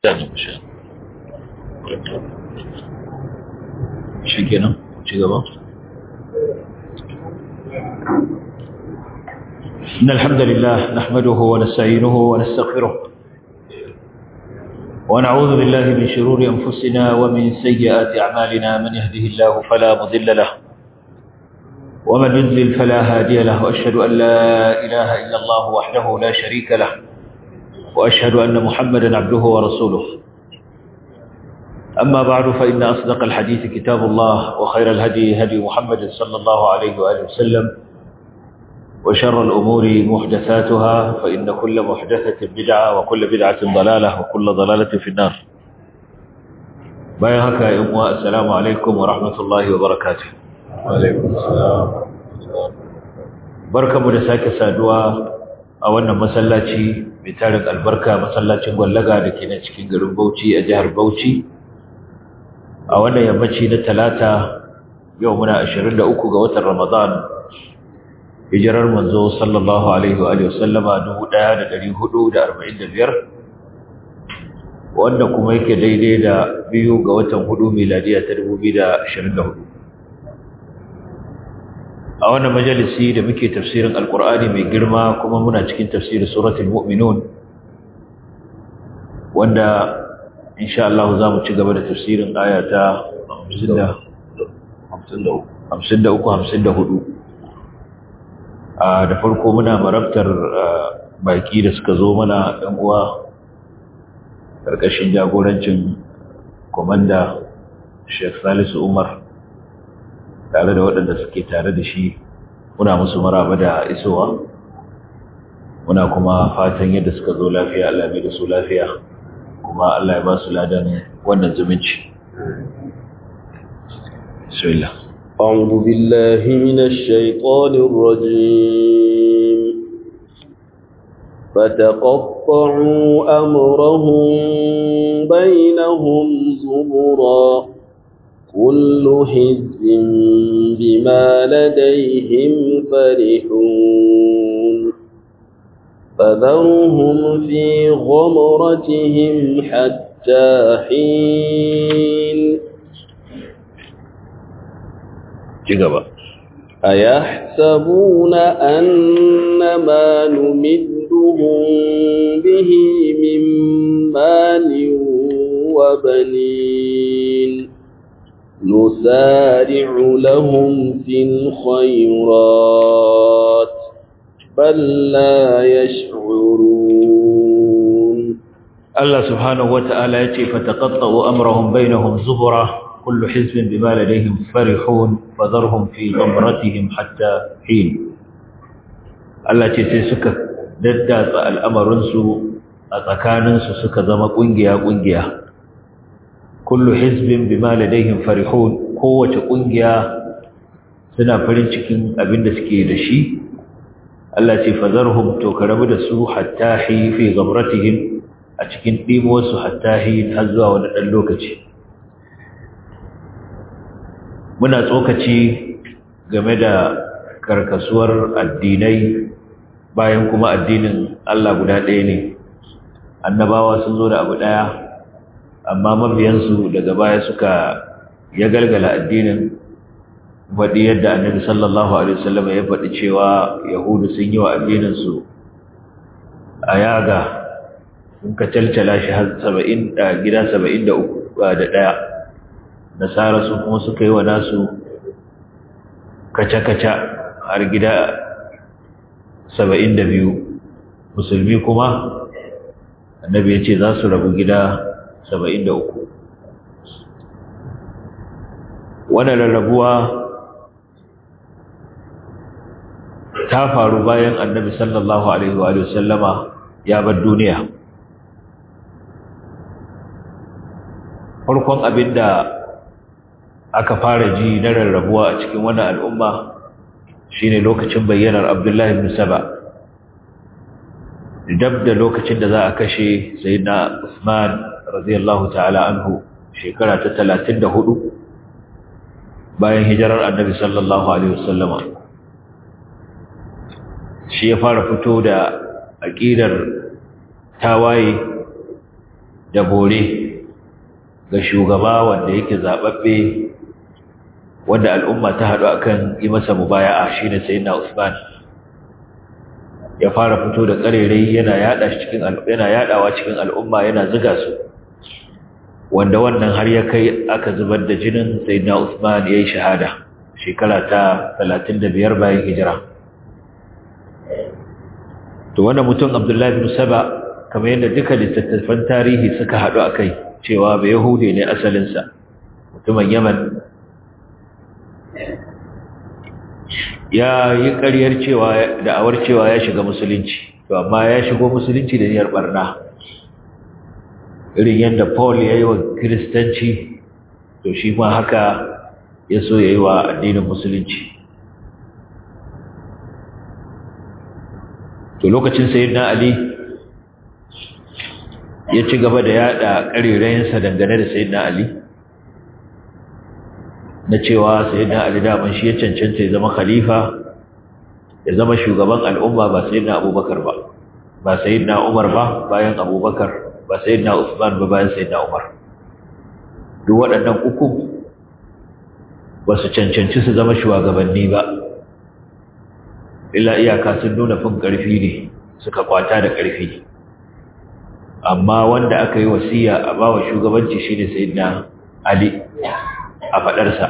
shi kenan ci gaba إن الحمد لله نحمده ونستعينه ونستغفره ونعوذ بالله من شرور أنفسنا ومن سيئات أعمالنا من يهده الله فلا مضل له ومن يضلل فلا هادي له وأشهد أن لا إله إلا الله وحده لا شريك له وأشهد أن محمدا عبده ورسوله أما بعد فإن أصدق الحديث كتاب الله وخير الهدي هدي محمد صلى الله عليه وآله وسلم وشر الأمور محدثاتها فإن كل محدثة بدعة وكل بدعة ضلالة وكل ضلالة في النار بايهك يا أمواء السلام عليكم ورحمة الله وبركاته وعليكم السلام بركة مدساك سادوا أولا مسلاتي بتارك البركة مسلاتي مغلقة لكي نتكين قلوب بوتي أجهر بوتي أولا يمشي نتلاتة يومنا أشرين لأكو قوة رمضان hijirar manzo sallallahu alaihi wa alihi wasallama 1445 wanda kuma yake daidai da biyu ga watan hudu miladiya ta 2024 a wannan majalisi da muke tafsirin alkur'ani mai girma kuma muna cikin tafsirin suratul mu'minun wanda insha Allah za mu ci gaba da tafsirin aya ta 53 54 da farko muna marabtar baki da suka zo mana ɗan uwa ƙarƙashin jagorancin komanda Sheikh Salisu Umar tare da waɗanda suke tare da shi muna musu maraba da isowa muna kuma fatan yadda suka zo lafiya Allah mai da su lafiya kuma Allah ya ba su ladan wannan zumunci Bismillah أعوذ بالله من الشيطان الرجيم فتقطعوا أمرهم بينهم زبرا كل حزب بما لديهم فرحون فذرهم في غمرتهم حتى حين ci gaba أيحسبون أن ما نمدهم به من مال وبنين نسارع لهم في الخيرات بل لا يشعرون الله سبحانه وتعالى يتي فتقطعوا أمرهم بينهم زبرا كل حزب بما لديهم فرحون فذرهم في غمرتهم حتى حين Allah ce sai suka daddatsa al'amarinsu a tsakaninsu suka zama ƙungiya-ƙungiya. Kullu hizbin bima ladaihim farihun kowace ƙungiya suna farin cikin abin da suke da shi. Allah ce fazarhum to ka rabu da su hatta hi fi gamratihim a cikin ɗimuwarsu hatta hi har zuwa wani ɗan lokaci. muna tsokaci game da karkasuwar addinai bayan kuma addinin Allah guda ɗaya ne annabawa sun zo da abu ɗaya amma mabiyansu daga baya suka ya galgala addinin faɗi yadda annabi sallallahu alaihi wasallam ya faɗi cewa yahudu sun yi wa addininsu a yaga sun ka calcala shi har saba'in gida saba'in da uku da ɗaya nasara su kuma suka yi wa nasu kaca-kaca har gida saba'in da biyu musulmi kuma annabi ya ce za su rabu gida saba'in da uku wannan rarrabuwa ta faru bayan annabi sallallahu alaihi wa sallama ya bar duniya farkon abinda aka fara ji na rarrabuwa a cikin wannan al'umma shine lokacin bayyanar Abdullahi ibn Saba dab da lokacin da za a kashe sayyidina Usman radiyallahu ta'ala anhu shekara ta 34 bayan hijirar Annabi sallallahu alaihi wasallama shi ya fara fito da aqidar tawaye da bore ga shugaba wanda yake zababbe wanda al'umma ta haɗu akan yi masa mubaya'a shine sayyidina Usman ya fara fito da karerai yana yada shi cikin yana yadawa cikin al'umma yana zuga su wanda wannan har ya kai aka zubar da jinin sayyidina Usman yayin shahada shekara ta 35 bayan hijira to wannan mutum Abdullahi bin Saba kamar yadda duka littattafan tarihi suka haɗu akai cewa ba Yahudi ne asalin sa mutumin Yaman ya yi ƙaryar cewa da'awar cewa ya shiga musulunci to amma ya shigo musulunci da niyyar barna irin yadda Paul ya yi wa kiristanci to shi ma haka ya so ya yi wa addinin musulunci to lokacin sayyidina Ali ya ci gaba da yada ƙarerayensa dangane da sayyidina Ali na cewa sayyidina Ali daman shi ya cancanta ya zama khalifa ya zama shugaban al'umma ba sayyidina Abubakar ba ba sayyidina Umar ba bayan Abubakar ba sayyidina Usman ba bayan sayyidina Umar duk waɗannan uku ba su cancanci su zama shugabanni ba illa iyaka sun nuna fin ƙarfi ne suka kwata da ƙarfi amma wanda aka yi wasiya a bawa shugabanci shine sayyidina Ali a faɗarsa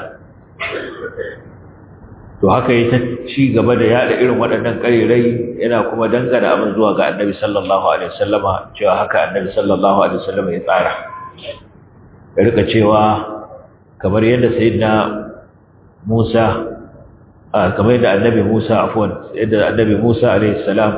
to haka yi ta ci gaba da yada irin waɗannan ƙarirai yana kuma dangana abin zuwa ga annabi sallallahu alaihi wasallama cewa haka annabi sallallahu alaihi wasallama ya tsara ya rika cewa kamar yadda sayyidina Musa kamar yadda annabi Musa afwan yadda annabi Musa alaihi salam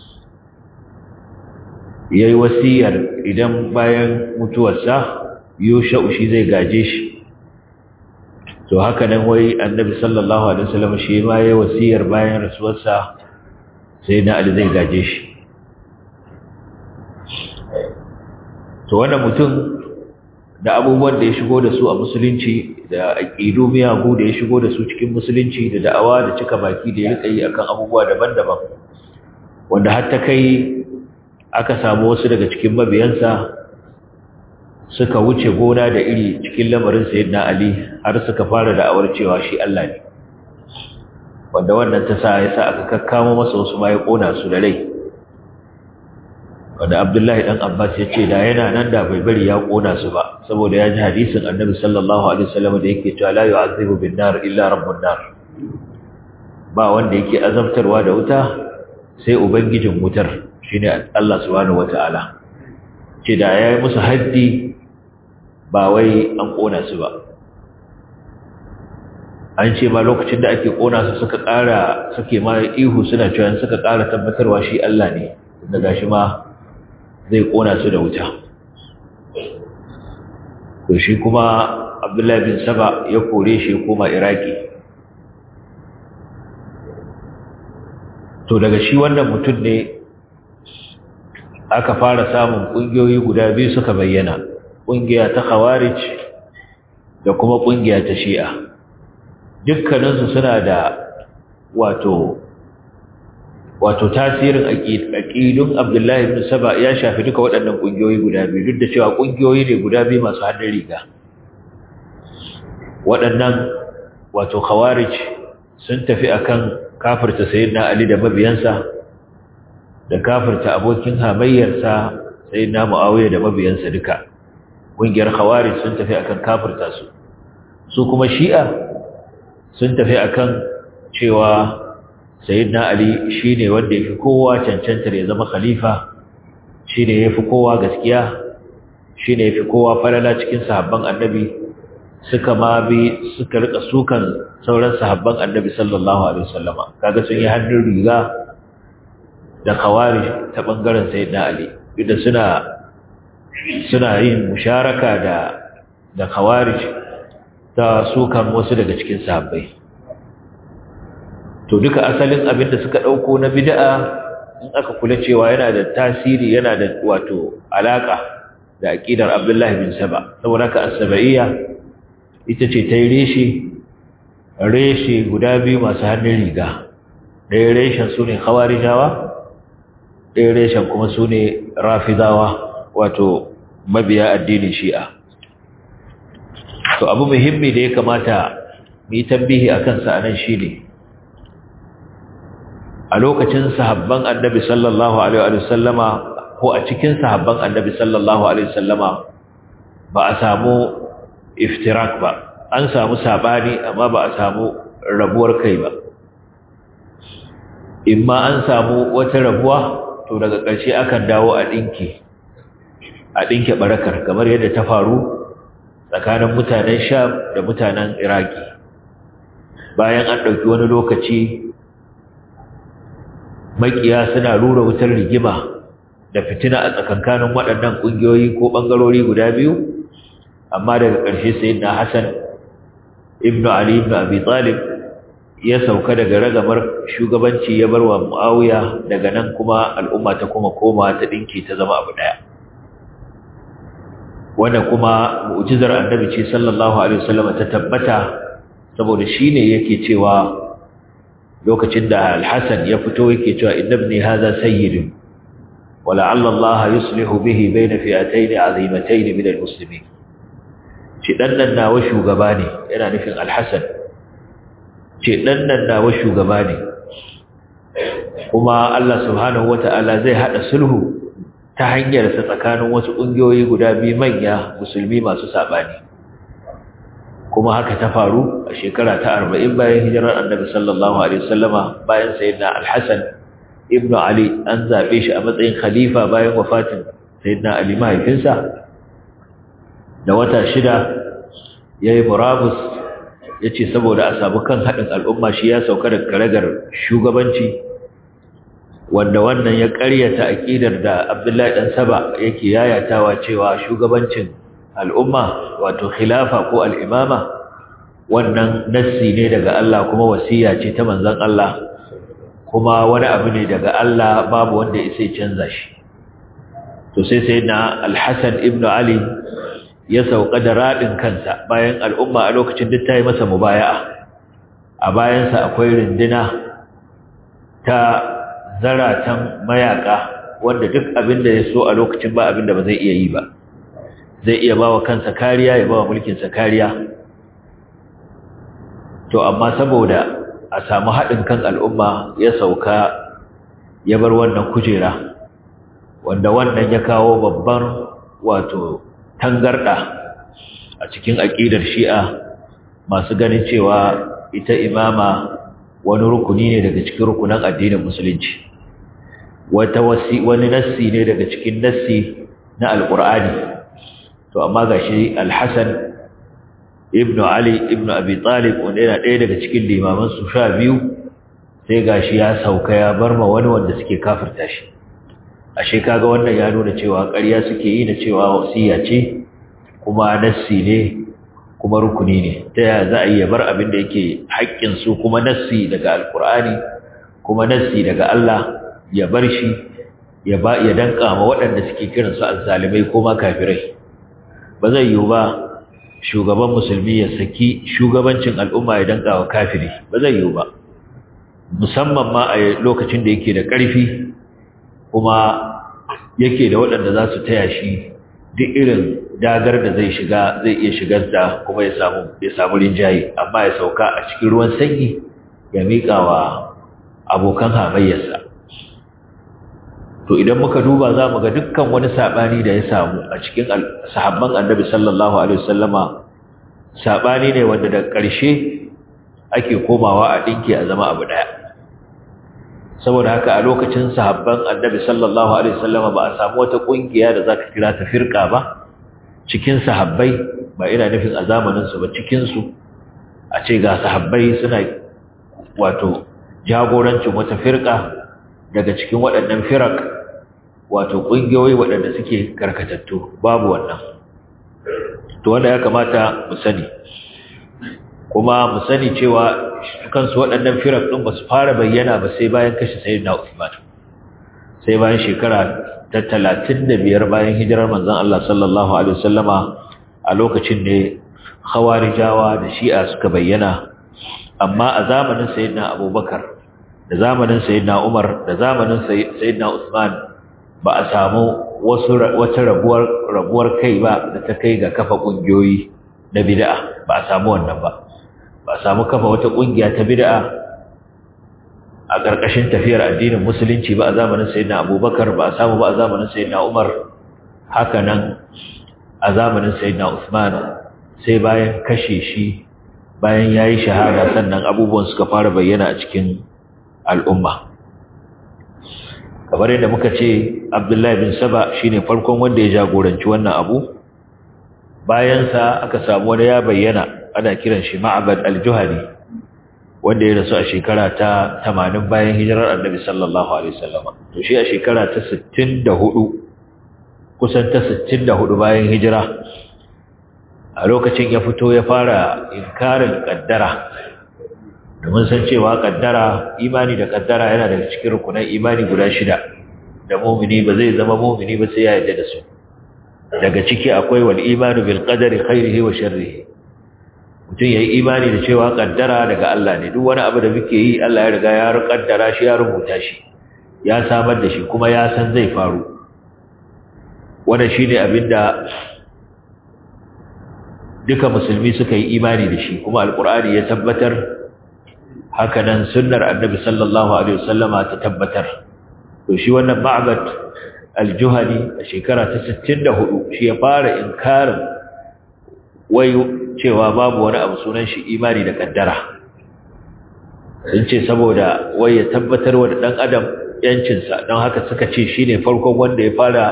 yayi wasiyar idan bayan mutuwarsa Yusha shi zai gaje shi to haka nan wai annabi sallallahu alaihi wasallam shi ma yayi wasiyar bayan rasuwarsa sai na Ali zai gaje shi to wannan mutum da abubuwan da ya shigo da su a musulunci da aqidu miyagu da ya shigo da su cikin musulunci da da'awa da cika baki da ya rika yi akan abubuwa daban-daban wanda har ta kai aka samu wasu daga cikin mabiyansa suka wuce gona da iri cikin lamarin sayyidina Ali har suka fara da'awar cewa shi Allah ne wanda wannan ta sa yasa aka kakkamo masa wasu ma ya kona su da rai wanda Abdullahi dan Abbas ya ce da yana nan da bai bari ya kona su ba saboda ya ji hadisin Annabi sallallahu alaihi wasallam da yake cewa la yu'azibu bin nar illa rabbun nar ba wanda yake azabtarwa da wuta sai ubangijin wutar shine Allah subhanahu wataala ce da yayi musu haddi ba wai an ƙona su ba an ce ma lokacin da ake ƙona su suka ƙara suke ma ihu suna cewa suka ƙara tabbatarwa shi Allah ne daga shi ma zai ƙona su da wuta to shi kuma Abdullahi bin Saba ya kore shi koma Iraki to daga shi wannan mutum ne aka fara samun ƙungiyoyi guda biyu suka bayyana ƙungiya ta khawarij da kuma ƙungiya ta shi'a dukkaninsu suna da wato wato tasirin aƙidun abdullahi ibn saba ya shafi duka waɗannan ƙungiyoyi guda biyu duk da cewa ƙungiyoyi ne guda biyu masu hannun riga waɗannan wato khawarij sun tafi akan kafirta sayyidina ali da mabiyansa da kafirta abokin hamayyarsa sayyidina muawiya da mabiyansa duka ƙungiyar khawarij sun tafi akan kafirta su su kuma shi'a sun tafi akan cewa sayyidina ali shine wanda yafi kowa cancantar ya zama khalifa shine yafi kowa gaskiya shine yafi kowa falala cikin sahabban annabi suka ma bi suka rika sukan sauran sahabban annabi sallallahu alaihi wasallama kaga sun yi hannun riga da khawarij ta bangaren sayyidina ali idan suna suna yin musharaka da da khawarij ta sukan wasu daga cikin sahabbai to duka asalin abin da suka dauko na bid'a in aka kula cewa yana da tasiri yana da wato alaka da aqidar Abdullah bin Saba saboda ka as-sabaiyya ita ce tayi reshi reshi guda biyu masu hannun riga ɗaya reshen sune khawarijawa ɗaya reshen kuma sune rafidawa wato mabiya addinin shi'a to abu muhimmi da ya kamata mu yi tambihi a kansa a nan shi ne a lokacin sahabban annabi sallallahu alaihi wa sallama ko a cikin sahabban annabi sallallahu alaihi wa sallama ba a samu iftirak ba an samu sabani amma ba a samu rabuwar kai ba imma an samu wata rabuwa to daga ƙarshe akan dawo a ɗinki a ɗinke barakar kamar yadda ta faru tsakanin mutanen sham da mutanen iraki bayan an ɗauki wani lokaci makiya suna rura wutar rigima da fitina a tsakankanin waɗannan ƙungiyoyi ko ɓangarori guda biyu amma daga ƙarshe sai na hassan ibn ali ibn abi talib ya sauka daga ragamar shugabanci ya bar wa muawiya daga nan kuma al'umma ta kuma koma ta dinki ta zama abu daya wanda kuma mu'jizar annabi ce sallallahu alaihi wasallam ta tabbata saboda shine yake cewa lokacin da al-hasan ya fito yake cewa innabni hadha sayyid wa la'alla Allah yuslihu bihi bayna fi'atayn 'azimatayn min al-muslimin shi dan nan nawa shugaba ne yana nufin al-hasan ce ɗan nan nawa shugaba ne kuma Allah subhanahu wata'ala zai haɗa sulhu ta hanyar sa tsakanin wasu ƙungiyoyi guda biyu manya musulmi masu saɓani kuma haka ta faru a shekara ta arba'in bayan hijirar annabi sallallahu alaihi wasallama bayan sayyidina al-hasan ibnu ali an zaɓe shi a matsayin khalifa bayan wafatin sayyidina ali mahaifinsa da wata shida yayi murabus ya ce saboda a samu kan haɗin al'umma shi ya sauka da karagar shugabanci wanda wannan ya ƙaryata aƙidar da abdullahi ɗan saba yake yayatawa cewa shugabancin al'umma wato khilafa ko al'imama wannan nassi ne daga Allah kuma wasiya ce ta manzan Allah kuma wani abu ne daga Allah babu wanda ya sai canza shi to sai sai na alhassan ibn ali ya sauka da raɗin kansa bayan al'umma a lokacin duk ta yi masa mubaya'a a bayansa akwai rindina ta zaratan mayaka wanda duk abin da ya so a lokacin ba abin da ba zai iya yi ba zai iya ba wa kansa kariya ya ba wa mulkinsa kariya to amma saboda a samu haɗin kan al'umma ya sauka ya bar wannan kujera wanda wannan ya kawo babban wato tangarda a cikin aƙidar shi'a masu ganin cewa ita imama wani rukuni ne daga cikin rukunan addinin musulunci wata wasi wani nassi ne daga cikin nassi na alqur'ani to amma gashi al-hasan ibn ali ibn abi talib wanda yana ɗaya daga cikin limaman su sha biyu sai gashi ya sauka ya bar ma wani wanda suke kafirta shi ashe kaga wannan ya nuna cewa ƙarya suke yi da cewa wasiya ce kuma nassi ne kuma rukuni ne ta yaya za a yi bar abin da yake haƙƙin su kuma nassi daga alkur'ani kuma nassi daga Allah ya bar shi ya ba ya danka ma waɗanda suke kiran su azzalimai ko ma kafirai ba zai yiwu ba shugaban musulmi ya saki shugabancin al'umma ya danka wa kafiri ba zai yiwu ba musamman ma a lokacin da yake da ƙarfi kuma yake da waɗanda za su taya shi duk irin dagar da zai shiga zai iya shigar da kuma ya samu ya samu rinjaye amma ya sauka a cikin ruwan sanyi ya miƙa wa abokan hamayyarsa to idan muka duba za mu ga dukkan wani saɓani da ya samu a cikin sahabban annabi sallallahu alaihi wasallama saɓani ne wanda da ƙarshe ake komawa a ɗinki a zama abu ɗaya saboda haka a lokacin sahabban annabi sallallahu alaihi wasallama ba a samu wata kungiya da zaka kira ta firqa ba cikin sahabbai ba ina nufin a zamanin su ba cikin su a ce ga sahabbai suna wato jagorancin wata firqa daga cikin waɗannan firaq wato kungiyoyi waɗanda suke karkatattu babu wannan to wanda ya kamata mu sani kuma mu sani cewa kansu waɗannan firak ɗin ba su fara bayyana ba sai bayan kashe sayyidina Uthman sai bayan shekara ta talatin da biyar bayan hijirar manzon Allah sallallahu alaihi wasallama a lokacin ne khawarijawa da shi'a suka bayyana amma a zamanin sayyidina Abubakar da zamanin sayyidina Umar da zamanin sayyidina Uthman ba a samu wasu wata rabuwar rabuwar kai ba da ta kai ga kafa kungiyoyi na bid'a ba a samu wannan ba ba a samu kafa wata kungiya ta bid'a a ƙarƙashin tafiyar addinin musulunci ba a zamanin sayyidina abubakar ba a samu ba a zamanin sayyidina umar haka nan a zamanin sayyidina usman sai bayan kashe shi bayan ya yi shahada sannan abubuwan suka fara bayyana a cikin al'umma kamar yadda muka ce abdullahi bin saba shine farkon wanda ya jagoranci wannan abu bayansa aka samu wani ya bayyana ana kiran shi ma'abad al-juhani wanda ya rasu a shekara ta 80 bayan hijirar annabi sallallahu alaihi wasallam to shi a shekara ta 64 kusan ta 64 bayan hijira a lokacin ya fito ya fara inkarin kaddara domin san cewa kaddara imani da kaddara yana daga cikin rukunan imani guda shida da mumini ba zai zama mumini ba sai ya yarda da su daga ciki akwai wal imanu bil qadari khairihi wa sharrihi mutum yayi imani da cewa kaddara daga Allah ne duk wani abu da muke yi Allah ya riga ya kaddara shi ya rubuta shi ya samar da shi kuma ya san zai faru wannan shine abinda duka musulmi suka yi imani da shi kuma alkur'ani ya tabbatar hakanan sunnar annabi sallallahu alaihi wasallama ta tabbatar to shi wannan ma'bad al-juhani a shekara ta 64 shi ya fara inkarin wai cewa babu wani abu sunan shi imani da kaddara sun ce saboda wai ya tabbatar wa da dan adam yancinsa don haka suka ce shine farkon wanda ya fara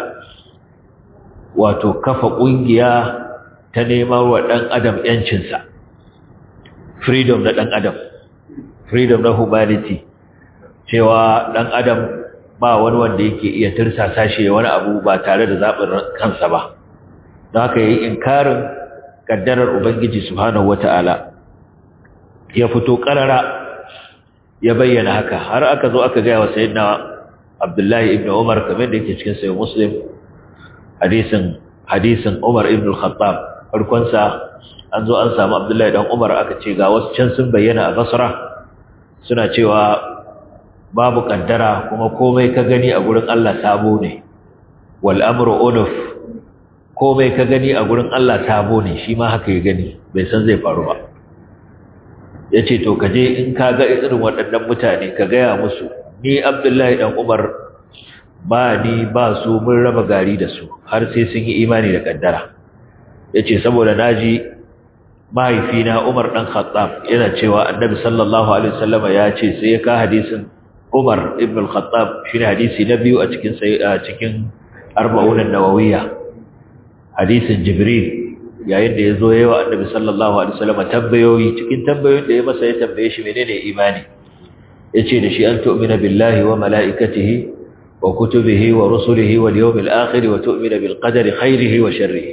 wato kafa kungiya ta neman wa ɗan adam ‘yancinsa freedom na ɗan adam freedom na humanity cewa ɗan adam ba wani wanda yake iya tirsasa shi wani abu ba tare da zaɓin kansa ba don haka yi inkarin ƙaddarar ubangiji subhanahu wata'ala ya fito ƙarara ya bayyana haka har aka zo aka gaya wa sayyidina abdullahi ibn umar kamar da yake cikin sayin muslim hadisin hadisin umar ibn al-khattab farkonsa an zo an samu abdullahi dan umar aka ce ga wasu can sun bayyana a basra suna cewa babu kaddara kuma komai ka gani a gurin Allah sabo ne wal amru unuf komai ka gani a gurin Allah sabo ne shi ma haka ya gani bai san zai faru ba yace to kaje in ka ga irin waɗannan mutane ka gaya musu ni abdullahi dan umar ba ni ba su mun raba gari da su har sai sun yi imani da kaddara ya ce saboda naji mahaifina Umar ɗan Khattab yana cewa annabi sallallahu Alaihi wasallama ya ce sai ya ka hadisin Umar ibn al-Khattab shi ne hadisi na biyu a cikin cikin arba'unan nawawiya hadisin Jibril yayin da ya zo yawa annabi sallallahu Alaihi wasallama tambayoyi cikin tambayoyin da ya masa ya tambaye shi menene imani ya ce da shi an tu'mina billahi wa mala'ikatihi wa kutubihi wa rusulihi wal yawmil akhir wa tu'mina bil qadari khairihi wa sharrihi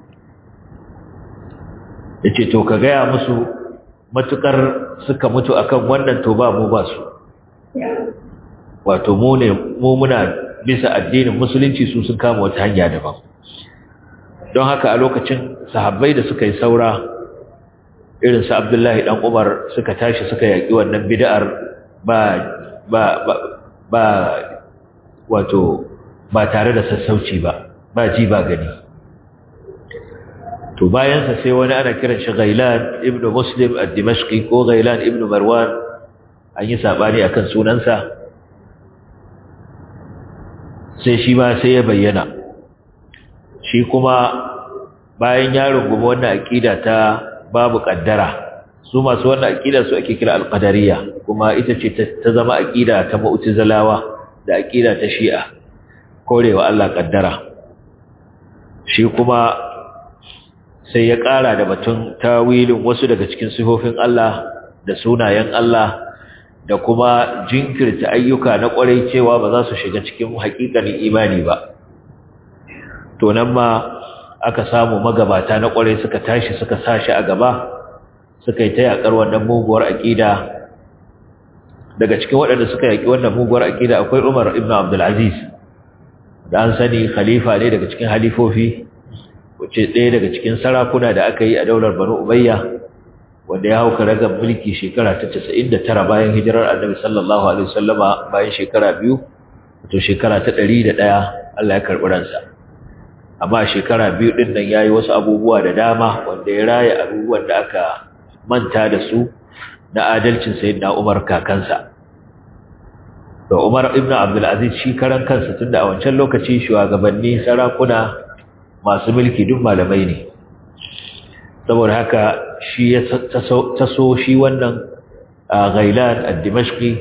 ya ce to ka gaya musu matukar suka mutu akan wannan to ba mu ba su wato mu ne mu muna bisa addinin musulunci su sun kama wata hanya daban don haka a lokacin sahabbai da suka yi saura irin su Abdullahi dan Umar suka tashi suka yaki wannan bid'ar ba ba ba, ba wato ba tare da sassauci ba ba ji ba gani to bayansa sai wani ana kiran shi Ghailan ibn Muslim ad-Dimashqi ko Ghailan ibn Marwan an yi sabani akan sunansa sai shi ma sai ya bayyana shi kuma bayan ya rungumi wannan aqida ta babu kaddara su masu wannan aqida su ake kira al-qadariyya kuma ita ce ta zama aqida ta mu'tazilawa da aqida ta shi'a korewa Allah kaddara shi kuma sai ya ƙara da batun tawilin wasu daga cikin sifofin Allah da sunayen Allah da kuma jinkirta ayyuka na ƙwarai cewa ba za su shiga cikin haƙiƙanin imani ba to nan ma aka samu magabata na ƙwarai suka tashi suka sashi a gaba suka yi ta yaƙar wannan muguwar aƙida daga cikin waɗanda suka yaƙi wannan muguwar aƙida akwai Umar ibn Abdul Aziz da an sani khalifa ne daga cikin halifofi wace ɗaya daga cikin sarakuna da aka yi a daular Banu Umayya wanda ya hauka ragar mulki shekara ta 99 bayan hijirar Annabi sallallahu alaihi wasallama bayan shekara biyu to shekara ta 101 Allah ya karɓi ransa amma shekara biyu ɗin nan ya yi wasu abubuwa da dama wanda ya raya abubuwan da aka manta da su na adalcin sayyidina Umar kakansa da Umar ibn Abdul Aziz shi karan kansa tunda a wancan lokaci shugabanni sarakuna masu mulki duk malamai ne saboda haka shi ya taso shi wannan Ghailan ad-Dimashqi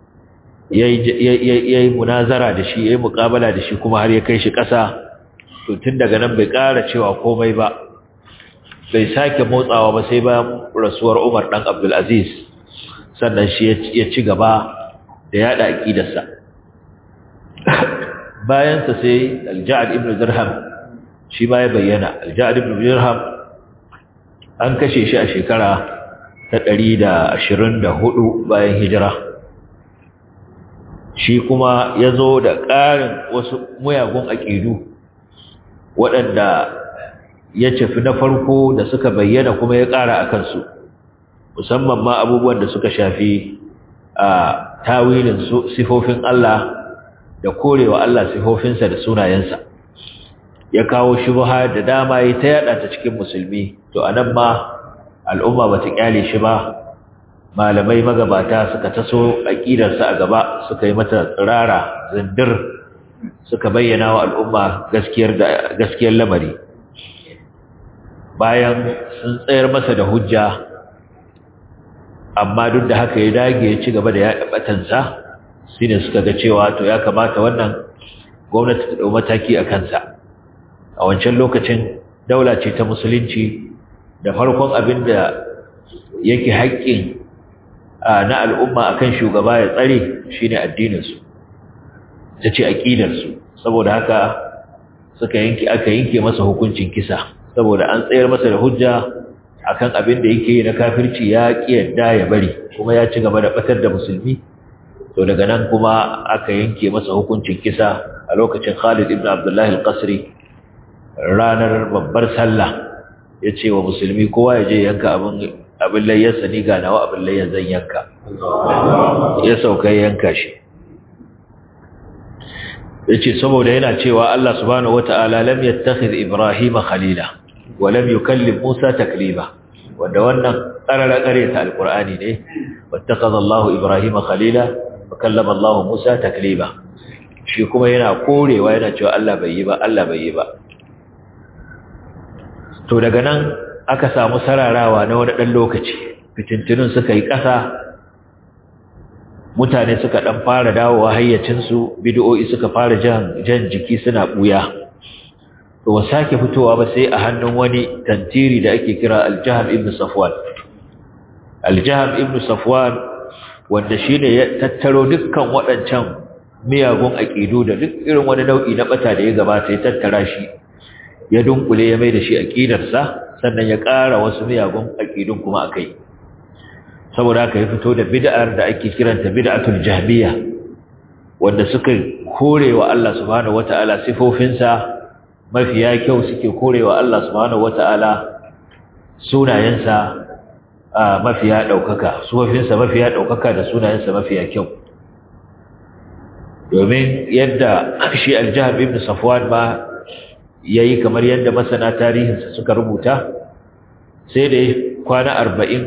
yayi munazara da shi yayi muqabala da shi kuma har ya kai shi ƙasa to tun daga nan bai ƙara cewa komai ba bai sake motsawa ba sai bayan rasuwar Umar dan Abdul Aziz sannan shi ya ci gaba da yada aqidarsa bayan sa sai Al-Ja'd ibn Dirham shi ba ya bayyana Al-Ja'd ibn Dirham an kashe shi a shekara ta 124 bayan hijira shi kuma ya zo da ƙarin wasu muyagun aƙidu waɗanda ya cafi na farko da suka bayyana kuma ya ƙara a kansu musamman ma abubuwan da suka shafi a tawilin sifofin Allah da korewa Allah sifofinsa da sunayensa ya kawo shubha da dama ya ta yada ta cikin musulmi to anan ma al'umma bata kyale shi ba malamai magabata suka taso aqidarsa a gaba suka yi mata tsirara zindir suka bayyana wa al'umma gaskiyar da gaskiyar lamari bayan sun tsayar masa da hujja amma duk da haka ya dage ya ci gaba da yaɗa batansa shine suka ga cewa to ya kamata wannan gwamnati ta dau mataki a kansa a wancan lokacin daula ce ta musulunci da farkon abin da yake haƙƙin na al'umma akan shugaba ya tsare shine addininsu ta ce aƙidarsu saboda haka suka yanke aka yanke masa hukuncin kisa saboda an tsayar masa da hujja akan abin da yake na kafirci ya kiyarda ya bari kuma ya ci gaba da batar da musulmi to daga nan kuma aka yanke masa hukuncin kisa a lokacin Khalid ibn Abdullah al-Qasri ranar babbar sallah yace wa musulmi kowa ya je yanka abin abin layyarsa ni ga nawa abin layyar zan yanka ya sauka yanka shi yace saboda yana cewa Allah subhanahu wataala lam yattakhidh Ibrahima khalila wa lam yukallim Musa taklima wanda wannan qarara kare ta alqur'ani ne wattakhadha Allahu Ibrahima khalila wa kallama Allahu Musa taklima shi kuma yana korewa yana cewa Allah bai yi ba Allah bai yi ba to daga nan aka samu sararawa na wani dan lokaci fitintunun suka yi ƙasa mutane suka dan fara dawowa hayyacinsu bid'o'i suka fara jan jan jiki suna buya to wa sake fitowa ba sai a hannun wani tantiri da ake kira al-Jahm ibn Safwan al-Jahm ibn Safwan wanda shine ya tattaro dukkan waɗancan miyagun aqidu da duk irin wani nau'i na bata da ya gabata ya tattara shi ya dunkule ya mai da shi aqidarsa sannan ya ƙara wasu miyagun aqidun kuma akai saboda haka ya fito da bid'ar da ake kiranta bid'atul jahmiya wanda suka korewa Allah subhanahu wataala sifofinsa mafiya kyau suke korewa Allah subhanahu wataala sunayensa mafiya daukaka sifofinsa mafiya daukaka da sunayensa mafiya kyau domin yadda shi al-jahm ibn safwan ba yayi kamar yadda masana tarihinsa suka rubuta sai da kwana arba'in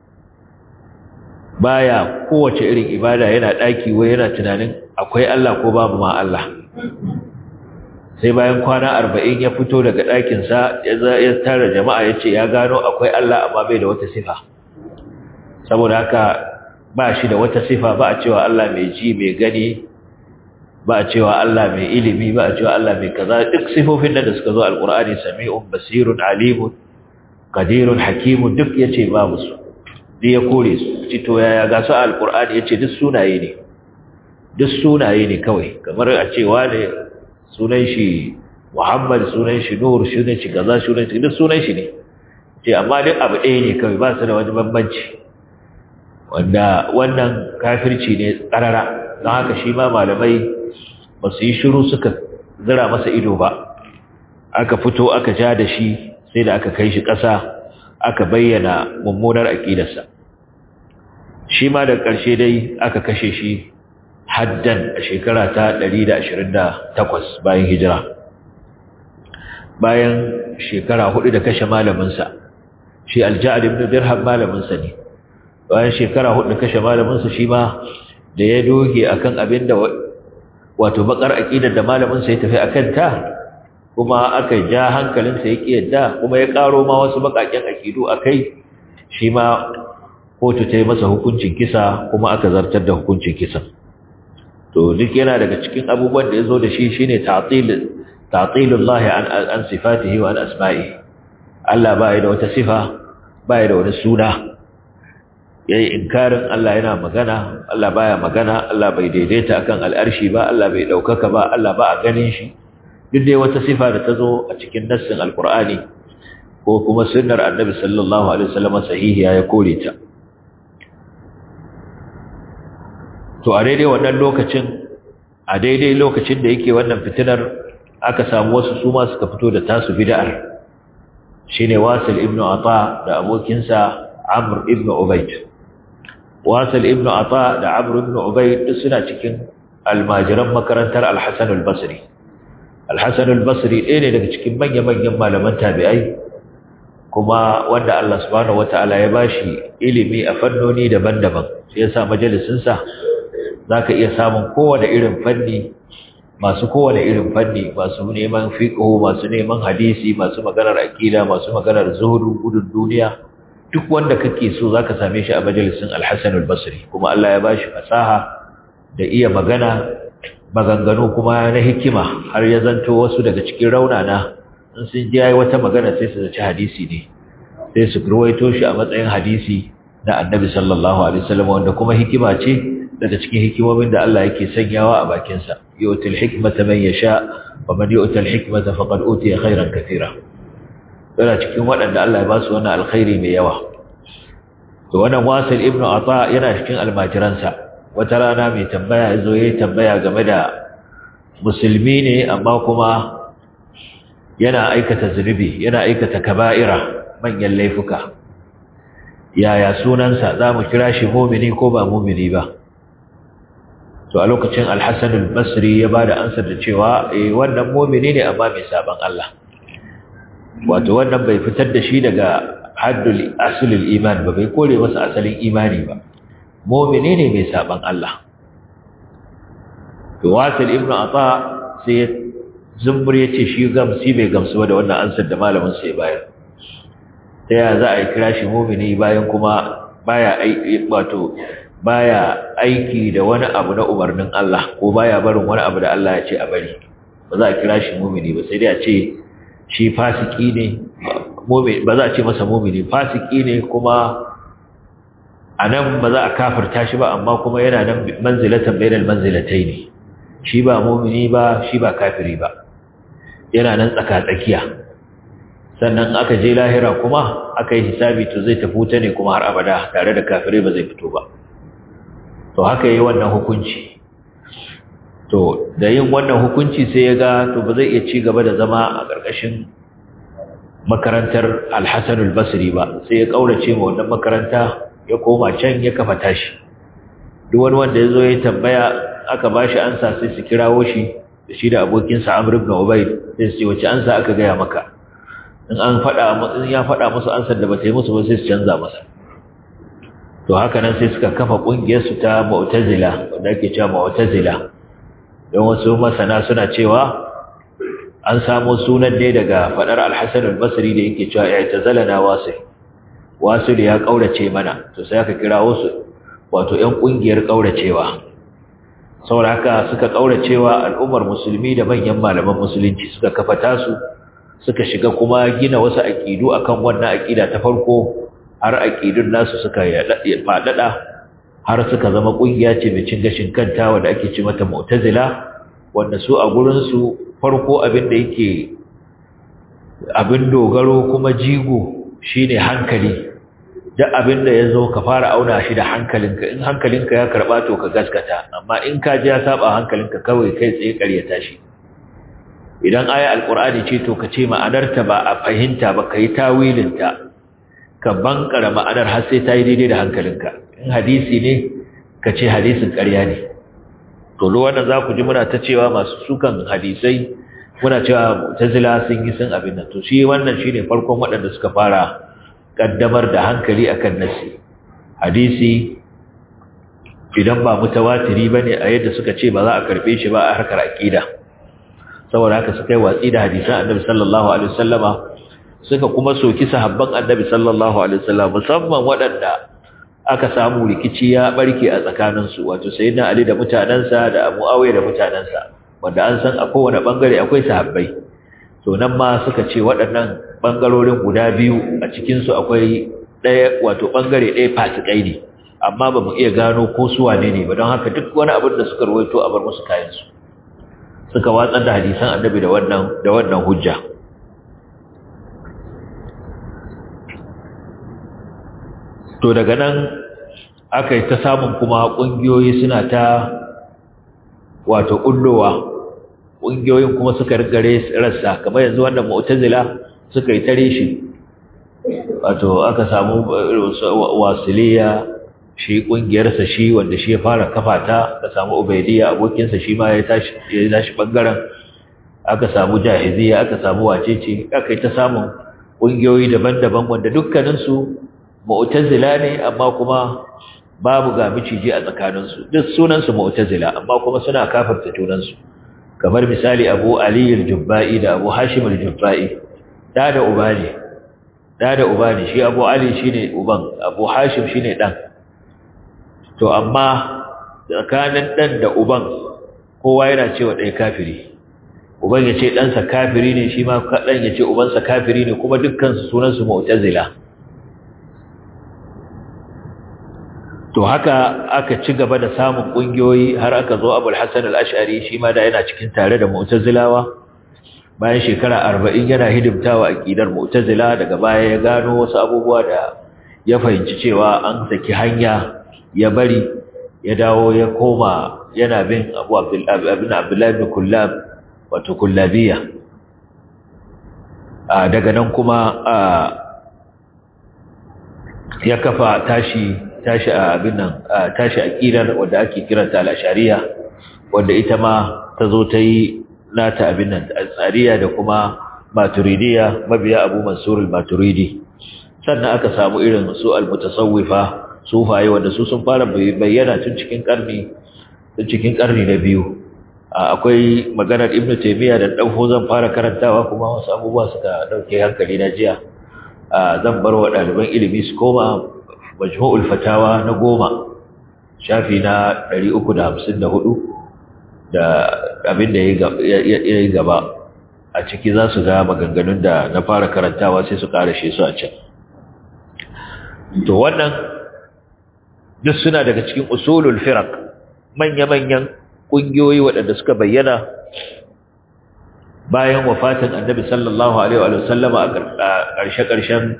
baya kowace irin ibada yana daki wai yana tunanin akwai Allah ko babu ma Allah sai bayan kwana 40 ya fito daga dakin sa ya tara jama'a yace ya gano akwai Allah amma bai da wata sifa saboda haka ba shi da wata sifa ba a cewa Allah mai ji mai gani ba a cewa Allah mai ilimi ba a cewa Allah mai kaza duk sifofin da suka zo alqur'ani sami'un basirun alimun qadirun hakimun duk yace babu su da ya kore su cito yaya ga su alkur'ani ya ce duk sunaye ne duk sunaye ne kawai kamar a cewa ne sunan shi muhammad sunan shi nur sunan shi gaza sunan shi duk sunan shi ne ce amma duk abu ɗaya ne kawai ba su da wani bambanci wanda wannan kafirci ne tsarara don haka shi ma malamai ba su yi shiru suka zira masa ido ba aka fito aka ja da shi sai da aka kai shi ƙasa aka bayyana mummunar aƙidarsa shi ma da ƙarshe dai aka kashe shi haddan a shekara ta 128 bayan hijira bayan shekara hudu da kashe malaminsa shi alja'ad ibn dirham malaminsa ne bayan shekara hudu da kashe malaminsa shi ma da ya doge akan abin da wato bakar aqidar da malaminsa ya tafi akan ta kuma aka ja hankalinsa ya kiyarda kuma ya karo ma wasu bakaken aqidu akai shi ma kotu ta yi masa hukuncin kisa kuma aka zartar da hukuncin kisa to duk yana daga cikin abubuwan da ya zo da shi shine ta'til ta'tilullahi an an sifatihi wa an asma'ihi Allah ba da wata sifa ba da wani suna yayi inkarin Allah yana magana Allah baya magana Allah bai daidaita akan al'arshi ba Allah bai daukaka ba Allah ba a ganin shi duk dai wata sifa da ta zo a cikin nassin alqur'ani ko kuma sunnar annabi sallallahu alaihi wasallam sahihiya ya kore ta to a daidai wannan lokacin a daidai lokacin da yake wannan fitinar aka samu wasu su ma suka fito da tasu bid'ar shine Wasil ibn Ata da abokinsa Amr ibn Ubayd Wasil ibn Ata da Amr ibn Ubayd duk suna cikin almajiran makarantar Al-Hasan al-Basri Al-Hasan al-Basri ɗaya ne daga cikin manya-manyan malaman tabi'ai kuma wanda Allah subhanahu wataala ya bashi ilimi a fannoni daban-daban sai ya sa majalisin sa zaka iya samun kowane irin fanni masu kowane irin fanni masu neman fiqh masu neman hadisi masu maganar aqida masu maganar zuhudu gudun duniya duk wanda kake so zaka same shi a majalisin Al-Hasan al-Basri kuma Allah ya bashi fasaha da iya magana maganganu kuma na hikima har ya zanto wasu daga cikin raunana in sun ji yayi wata magana sai su zaci hadisi ne sai su ruwaito shi a matsayin hadisi na Annabi sallallahu alaihi wasallam wanda kuma hikima ce daga cikin hikimomin da Allah yake sanyawa a bakin sa yu'til hikmata man yasha wa man yu'tal hikmata faqad utiya khairan katira yana cikin waɗanda Allah ya ba su wannan alkhairi mai yawa to wannan Wasil ibn Ata yana cikin almajiransa wata rana mai tambaya yazo yayi tambaya game da musulmi ne amma kuma yana aikata zunubi yana aikata kaba'ira manyan laifuka yaya sunansa za mu kira shi mumini ko ba mumini ba to a lokacin alhassan al-basri ya ba da ansar da cewa eh wannan mumini ne amma mai saban Allah wato wannan bai fitar da shi daga haddul aslul iman ba bai kore masa asalin imani ba mumini ne mai saban Allah to wasil ibnu ata sai ya zumbur ya ce shi gamsi bai gamsu ba da wannan ansar da malamin sai bayar ta yaya za a yi kira shi mumini bayan kuma baya aiki wato baya aiki da wani abu na umarnin Allah ko baya barin wani abu da Allah ya ce a bari ba za a kira shi mumini ba sai dai a ce shi fasiki ne ba za a ce masa mumini fasiki ne kuma a nan ba za a kafirta shi ba amma kuma yana nan manzilatan bainal manzilatai ne shi ba mumini ba shi ba kafiri ba yana nan tsaka-tsakiya sannan aka je lahira kuma aka yi hisabi to zai tafi wuta ne kuma har abada tare da kafirai ba zai fito ba to haka yi wannan hukunci to da yin wannan hukunci sai ya ga to ba zai iya ci gaba da zama a ƙarƙashin makarantar alhassan albasri ba sai ya ƙaurace ma wannan makaranta ya koma can ya kafa tashi duk wani wanda ya zo ya tambaya aka ba shi ansa sai su kirawo shi da shi da abokinsa amr ibn ubayd sai su ce wace ansa aka gaya maka in an faɗa in ya faɗa musu ansar da ba ta yi musu ba sai su canza masa to haka nan sai suka kafa ƙungiyar su ta mu'tazila wanda ake cewa mu'tazila don wasu masana suna cewa an samo sunan ne daga faɗar al-Hasan al-Basri da yake cewa i'tazalana wasil wasil ya kaurace mana to sai aka kira wasu wato ƴan ƙungiyar kauracewa saboda haka suka kauracewa al'ummar musulmi da manyan malaman musulunci suka kafa tasu suka shiga kuma gina wasu aƙidu akan wannan aƙida ta farko har aƙidun nasu suka faɗaɗa har suka zama ƙungiya ce mai cin gashin kanta wanda ake ci mata mu'tazila wanda su a gurinsu farko abin da yake abin dogaro kuma jigo shine hankali duk abin da ya zo ka fara auna shi da hankalinka in hankalinka ya karɓa to ka gaskata amma in ka ji ya saba hankalinka kawai kai tsaye ƙaryata shi idan aya alqur'ani ce to kace ma'anarta ba a fahimta ba kai tawilinta ka bankara ma'anar har sai ta yi daidai da hankalinka in hadisi ne kace hadisin ƙarya ne to wannan za ku ji muna ta cewa masu sukan hadisai muna cewa mu'tazila sun yi sun abin nan to shi wannan shine farkon waɗanda suka fara kaddamar da hankali akan nasi hadisi idan ba mutawatiri bane a yadda suka ce ba za a karbe shi ba a harkar aqida saboda haka suka yi watsi da hadisan annabi sallallahu alaihi wasallama suka kuma soki sahabban annabi sallallahu alaihi wasallam musamman waɗanda aka samu rikici ya barke a tsakaninsu wato sayyidina ali da mutanansa da muawiya da mutanansa wanda an san a kowane bangare akwai sahabbai to nan ma suka ce waɗannan bangarorin guda biyu a cikin su akwai ɗaya wato bangare ɗaya fasikai ne amma ba mu iya gano ko su wane ne ba don haka duk wani abin da suka rawaito a bar musu kayan su suka watsar da hadisan annabi da wannan da wannan hujja to daga nan aka yi ta samun kuma ƙungiyoyi suna ta wato ƙullowa ƙungiyoyin kuma suka rigare rassa kamar yanzu wannan mu'tazila suka yi tare shi wato aka samu wasiliya shi ƙungiyarsa shi wanda shi ya fara kafa ta ka samu ubaidiyya abokinsa shi ma ya tashi ya tashi bangaren aka samu jahiziya aka samu wacece aka yi ta samun ƙungiyoyi daban-daban wanda dukkaninsu mu'tazila ne amma kuma babu ga miciji a tsakaninsu duk sunansu mu'tazila amma kuma suna kafarta junansu kamar misali Abu Ali al-Jubba'i da Abu Hashim al-Jubba'i da da uba ne da da uba ne shi Abu Ali shine uban Abu Hashim shine dan to amma tsakanin dan da uban kowa yana cewa ɗaya kafiri uban ya ce ɗansa kafiri ne shi ma ɗan ya ce ubansa kafiri ne kuma dukkan sunansu mu'tazila to haka aka ci gaba da samun kungiyoyi har aka zo Abul Hasan al-Ash'ari shi ma da yana cikin tare da Mu'tazilawa bayan shekara 40 yana hidimtawa aqidar Mu'tazila daga baya ya gano wasu abubuwa da ya fahimci cewa an saki hanya ya bari ya dawo ya koma yana bin Abu Abdul ibn Abdullah ibn Kullab wato Kullabiya daga nan kuma ya kafa tashi tashi a abin nan tashi aqidar wanda ake kiranta al-ashariya wanda ita ma ta zo ta yi nata abin nan tsariya da kuma maturidiya mabiya Abu Mansur al-Maturidi sannan aka samu irin su al-mutasawwifa sufaye wanda su sun fara bayyana tun cikin karni tun cikin karni na biyu akwai maganar Ibn Taymiyyah da dan zan fara karantawa kuma wasu abubuwa suka dauke hankali na jiya zan bar wa ɗaliban ilimi su koma majmu'ul fatawa na goma shafi na 354 da abin da ya yi gaba a ciki za su ga maganganun da na fara karantawa sai su karashe su a can to wannan duk suna daga cikin usulul firaq manya-manyan ƙungiyoyi waɗanda suka bayyana bayan wafatin annabi sallallahu alaihi wa sallama a ƙarshe-ƙarshen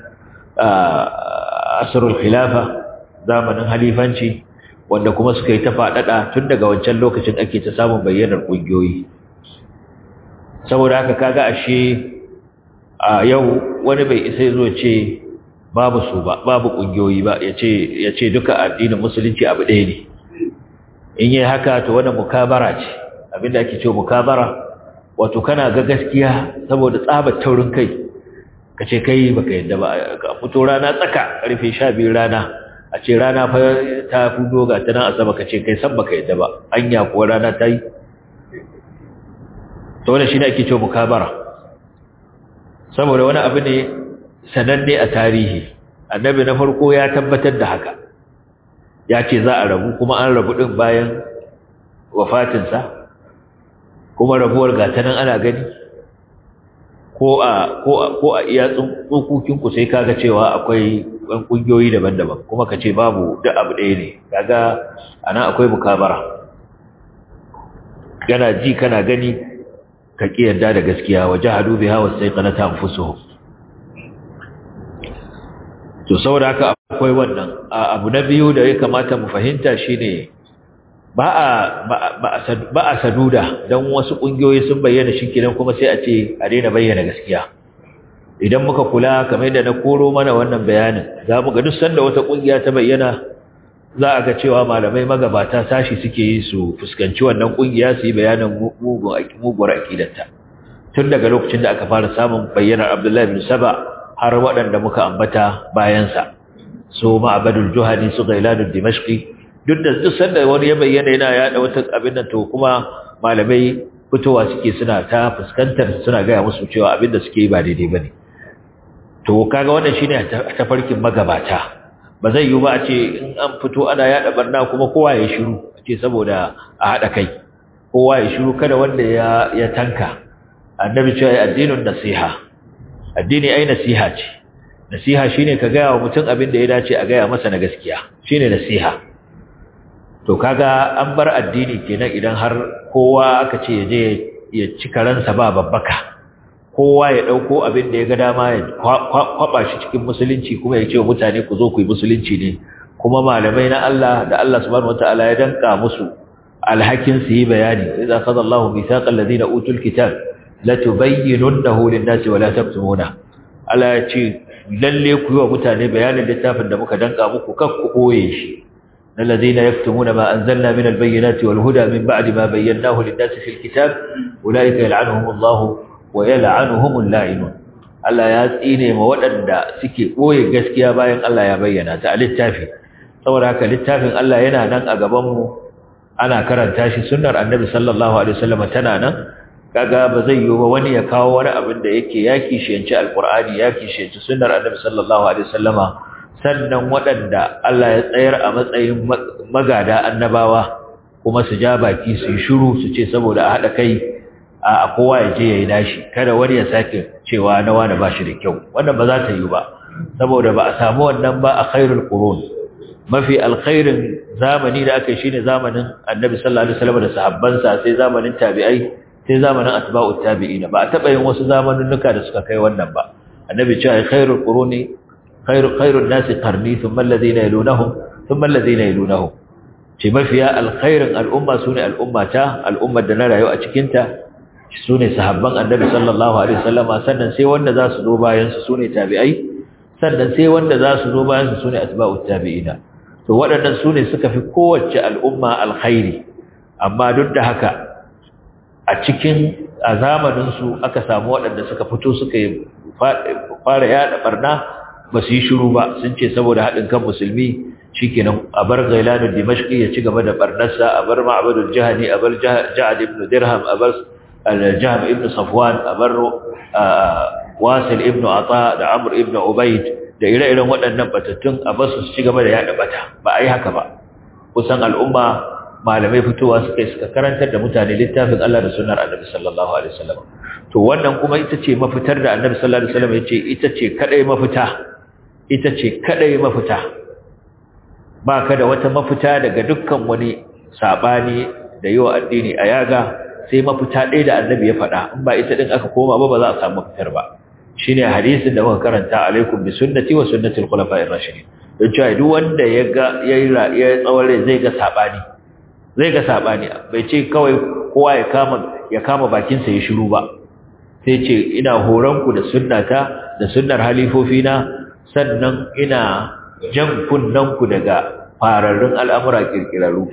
asrul khilafa zamanin halifanci wanda kuma suka yi ta faɗaɗa tun daga wancan lokacin ake ta samun bayyanar ƙungiyoyi saboda haka kaga ashe a yau wani bai isa zo ce babu su ba babu ƙungiyoyi ba ya ce duka addinin musulunci abu ɗaya ne in yi haka to wani mukabara ce abinda ake ce mukabara wato kana ga gaskiya saboda tsabar taurin kai ka ce kai baka yadda ba ka fito rana tsaka karfe sha biyu rana a ce rana fa ta fudo ga ta nan asaba ka ce kai san baka yadda ba anya kuwa rana ta yi to wannan shine ake cewa mukabara saboda wani abu ne sananne a tarihi annabi na farko ya tabbatar da haka ya ce za a rabu kuma an rabu din bayan wafatinsa kuma rabuwar gata nan ana gani ko a ko a ko a iya tsokokin ku sai kaga cewa akwai ɗan kungiyoyi daban-daban kuma kace babu duk abu ɗaya ne kaga anan akwai mukabara kana ji kana gani ka ki yarda da gaskiya wajahadu biha wastaiqanata anfusuhum to saboda haka akwai wannan abu na biyu da ya kamata mu fahimta shine ba a ba a saduda dan wasu kungiyoyi sun bayyana shikenan kuma sai a ce a daina bayyana gaskiya idan muka kula kamar yadda na koro mana wannan bayanin za mu ga duk sanda wata kungiya ta bayyana za a ga cewa malamai magabata sashi suke yi su fuskanci wannan kungiya su yi bayanin muguwar aqidarta tun daga lokacin da aka fara samun bayyanar Abdullahi bin Saba har waɗanda muka ambata bayansa su ma'abadul juhani su gailanul dimashqi duk da duk sanda wani ya bayyana yana yada wata abin nan to kuma malamai fitowa suke suna ta fuskantar suna gaya musu cewa abin da suke yi ba daidai bane to kaga wannan shine tafarkin magabata ba zai yi ba a ce in an fito ana yada barna kuma kowa ya shiru ce saboda a hada kai kowa ya shiru kada wanda ya ya tanka annabi cewa addinin nasiha addini ai nasiha ce nasiha shine ka gaya wa mutum abin da ya dace a gaya masa na gaskiya shine nasiha to kaga an bar addini kenan idan har kowa aka ce ya je ya ci karansa ba babbaka kowa ya dauko abin da ya ga dama ya kwaba shi cikin musulunci kuma ya ce wa mutane ku zo ku yi musulunci ne kuma malamai na Allah da Allah subhanahu wataala ya danka musu alhakin su yi bayani idza qada Allahu mithaqal ladina utul kitab la tubayyinunahu lin-nasi wa la taktumuna Allah ya ce lalle ku yi wa mutane bayanin littafin da muka danka muku kar ku koye shi الذين يكتمون ما أنزلنا من البينات والهدى من بعد ما بيناه للناس في الكتاب أولئك يلعنهم الله ويلعنهم اللاعنون Allah ya tsine ma waɗanda suke ɓoye gaskiya bayan Allah ya bayyana ta a littafi saboda haka littafin Allah yana nan a gabanmu ana karanta shi sunnar annabi sallallahu alaihi wasallam tana nan kaga ba zai yi ba wani ya kawo wani abin da yake ya kishiyanci alqur'ani ya kishiyanci sunnar annabi sallallahu alaihi wasallama sannan waɗanda Allah ya tsayar a matsayin magada annabawa kuma su ja baki su yi shiru su ce saboda a haɗa kai a kowa ya je ya yi nashi kada wani ya sake cewa na wani ba shi da kyau wannan ba za ta yi ba saboda ba a samu wannan ba a khairul qurun mafi alkhairin zamani da aka yi shine zamanin annabi sallallahu alaihi wasallam da sahabbansa sai zamanin tabi'ai sai zamanin atba'ut tabi'ina ba a taɓa yin wasu zamaninnuka da suka kai wannan ba annabi cewa khairul quruni خير خير الناس قرني ثم الذين يلونهم ثم الذين يلونهم ce mafiya alkhairin al'umma sune al'ummata al'ummar da na rayu a cikin ta sune sahabban annabi sallallahu alaihi wasallama sannan sai wanda za su zo bayan su sune tabi'ai sannan sai wanda za su zo bayan su sune atba'ut tabi'ina to waɗannan sune suka fi kowace al'umma alkhairi amma duk da haka a cikin a zamanin su aka samu waɗanda suka fito suka fara yada barna ba su yi shiru ba sun ce saboda haɗin kan musulmi shikenan a bar gailanu dimashqi ya ci gaba da barnarsa a bar ma'badul jahani a bar ja'ad ibn dirham a bar al-jahm ibn safwan a bar wasil ibn ata da amr ibn ubayd da ire-iren waɗannan batattun a bar su ci gaba da yada bata ba a yi haka ba kusan al'umma malamai fitowa suka suka karantar da mutane littafin Allah da sunnar Annabi sallallahu alaihi wasallam to wannan kuma ita ce mafitar da Annabi sallallahu alaihi wasallam yace ita ce kadai mafita ita ce kadai mafita ba ka da wata mafita daga dukkan wani sabani da yawa addini a yaga sai mafita ɗaya da annabi ya faɗa in ba ita din aka koma ba ba za a samu mafitar ba shine hadisin da muka karanta alaikum bi sunnati wa sunnati al-khulafa'ir rashidin don cewa duk wanda ya ga yayi ya tsawon rai zai ga sabani zai ga sabani bai ce kawai kowa ya kama ya kama bakin sa ya shiru ba sai ce ina horon ku da sunnata da sunnar halifofina sannan ina jan kunnanku daga fararrun al'amura kirkiraru.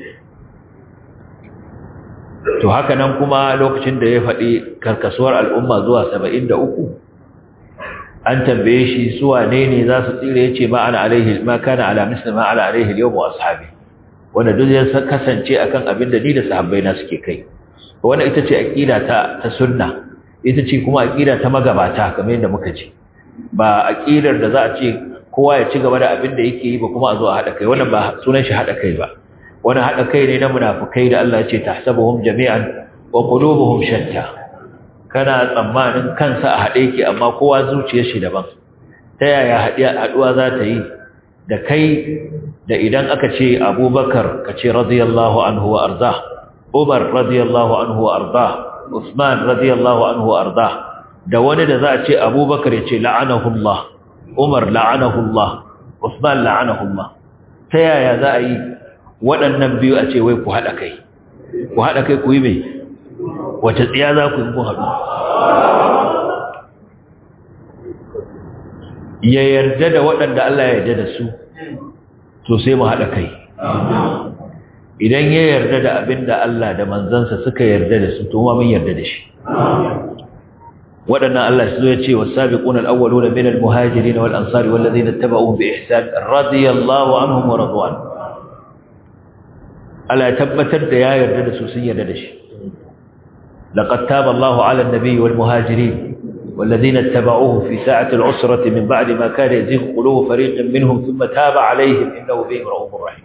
To haka nan kuma lokacin da ya faɗi karkasuwar al'umma zuwa saba'in da uku, an tambaye shi suwa ne ne za su tsira ya ce ma'ana alaihi ma kana alamis da ma'ana alaihi yau mu ashabi, wanda duk ya kasance akan abin da ni da sahabbai na suke kai. Wanda ita ce aƙida ta, ta sunna, ita ce kuma aƙida ta magabata kamar yadda muka ce. Ba aƙidar da za a ce kowa ya ci gaba da abin da yake yi ba kuma a zo a haɗa kai wannan ba sunan shi haɗa kai ba wani haɗa kai ne na munafukai da Allah ya ce tahsabuhum jami'an wa qulubuhum shatta kana tsammanin kansa a haɗe yake amma kowa zuciyar shi daban ta yaya haɗuwa za ta yi da kai da idan aka ce Abubakar ka ce radiyallahu anhu wa arda Umar radiyallahu anhu wa arda Usman radiyallahu anhu wa arda da wani da za a ce Abubakar ya ce la'anahullah Umar la'anahullah Usman la'anahullah ta yaya za a yi waɗannan biyu a ce wai ku haɗa kai ku haɗa kai ku yi mai wace tsiya za ku yi ku haɗu ya yarda da waɗanda Allah ya yarda da su to sai mu haɗa kai idan ya yarda da abin da Allah da manzansa suka yarda da su to ma mun yarda da shi waɗannan Allah su ya ce wasabiqun al-awwalun min al-muhajirin wal ansar wal ladina ittaba'uhum bi ihsan radiyallahu anhum wa radwan Allah ya tabbatar da ya yarda da su sun yarda da shi laqad taba Allahu 'ala an-nabiy wal muhajirin والذين اتبعوه في ساعة العسرة من بعد ما كان يزيغ قلوب فريق منهم ثم تاب عليهم إنه بهم رؤوف رحيم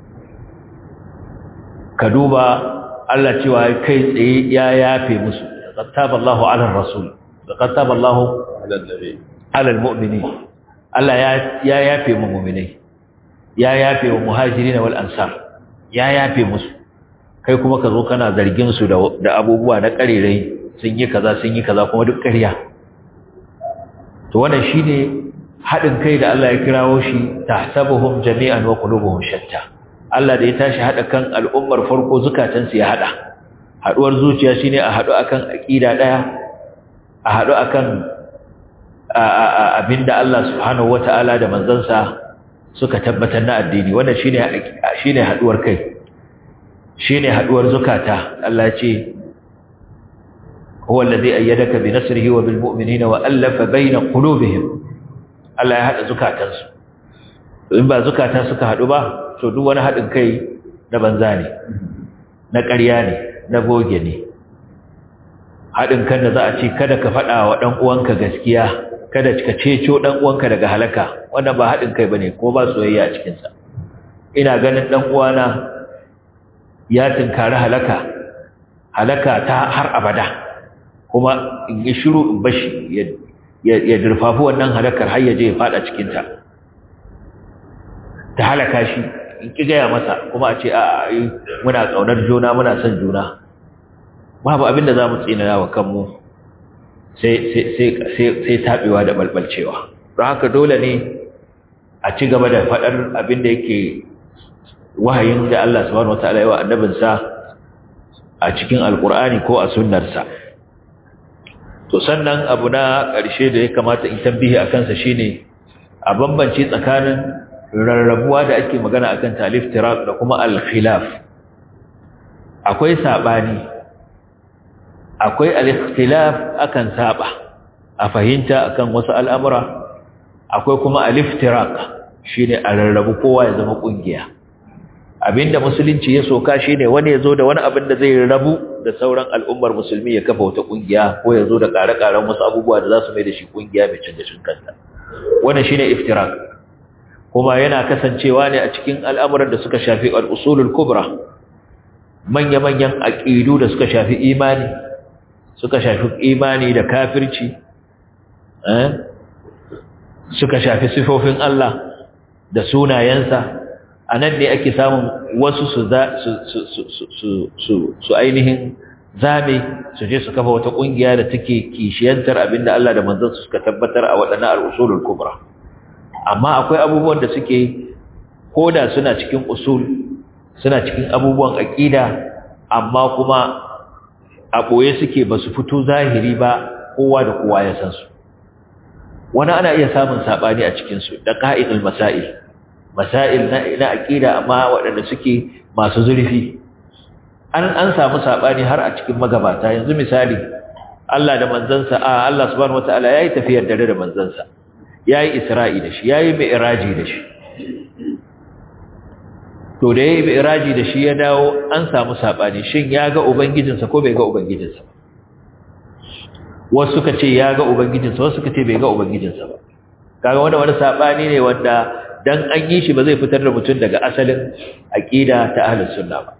كدوبا الله cewa kai tsaye ya yafe musu laqad taba Allahu 'ala ar-rasul laqad taba Allahu 'ala an-nabi 'ala al-mu'minin Allah ya ya yafe mu mu'minai ya yafe wa muhajirin wal ansar ya yafe musu kai kuma ka zo kana zargin su da da abubuwa na karerai sun yi kaza sun yi kaza kuma duk ƙarya to wannan shine hadin kai da Allah ya kirawo shi tahsabuhum jami'an wa qulubuhum shatta Allah da ya tashi hada kan al'ummar farko zukatan su ya hada haduwar zuciya shine a hadu akan aqida daya a hadu akan abinda Allah subhanahu wataala da manzansa suka tabbatar na addini wannan shine shine haduwar kai shine haduwar zukata Allah ya ce هو الذي أيدك بنصره وبالمؤمنين وألف بين قلوبهم Allah ya haɗa zukatansu in ba zukatan suka haɗu ba to duk wani haɗin kai na banza ne na ƙarya ne na goge ne haɗin kan da za a ce kada ka faɗa wa ɗan uwanka gaskiya kada ka ceto ɗan uwanka daga halaka wannan ba haɗin kai bane ko ba soyayya a cikinsa ina ganin ɗan uwana ya tunkari halaka halaka ta har abada kuma in yi shiru in bashi ya durfafi wannan halakar har ya je ya fada cikinta ta halaka shi in ki gaya masa kuma a ce a muna ƙaunar juna muna son juna babu abinda za mu tsinana wa kanmu sai taɓewa da balbalcewa don haka dole ne a ci gaba da faɗar abinda yake wahayin da Allah subhanahu wa ta'ala yi wa annabinsa a cikin alƙur'ani ko a sunnarsa to sannan abu na ƙarshe da ya kamata in tambihi a kansa shine a bambance tsakanin rarrabuwa da ake magana akan talif tiraq da kuma al-khilaf akwai sabani akwai al-ikhtilaf akan saba a fahimta akan wasu al'amura akwai kuma al-iftiraq shine a rarrabu kowa ya zama kungiya abinda musulunci ya soka shine wani ya zo da wani abin da zai rabu da sauran al'ummar musulmi ya kafa wata kungiya ko ya zo da ƙare-ƙaren wasu abubuwa da za su mai da shi kungiya mai cin gashin kanta wannan shine iftirak kuma yana kasancewa ne a cikin al'amuran da suka shafi al'usulul kubra manya-manyan aƙidu da suka shafi imani suka shafi imani da kafirci suka shafi sifofin Allah da sunayensa a nan ne ake samun wasu su ainihin zame su je su kafa wata ƙungiya da take kishiyantar abinda Allah da manzansu suka tabbatar a waɗannan al'usulul kubra amma akwai abubuwan da suke koda suna cikin usul suna cikin abubuwan aƙida amma kuma a ɓoye suke ba su fito zahiri ba kowa da kowa ya san su wani ana iya samun saɓani a cikinsu da ƙa'idul masail masail na aƙida amma waɗanda suke masu zurfi an an samu saɓani har a cikin magabata yanzu misali Allah da manzansa a Allah subhanahu wataala yayi tafiyar dare da manzansa yayi Isra'i da shi yayi mi'raji da shi to da yayi mi'raji da shi ya dawo an samu sabani shin ya ga ubangijinsa ko bai ga ubangijinsa wasu suka ce ya ga ubangijinsa wasu suka ce bai ga ubangijinsa ba kaga wanda wani sabani ne wanda dan an yi shi ba zai fitar da mutum daga asalin aqida ta ahlus sunna ba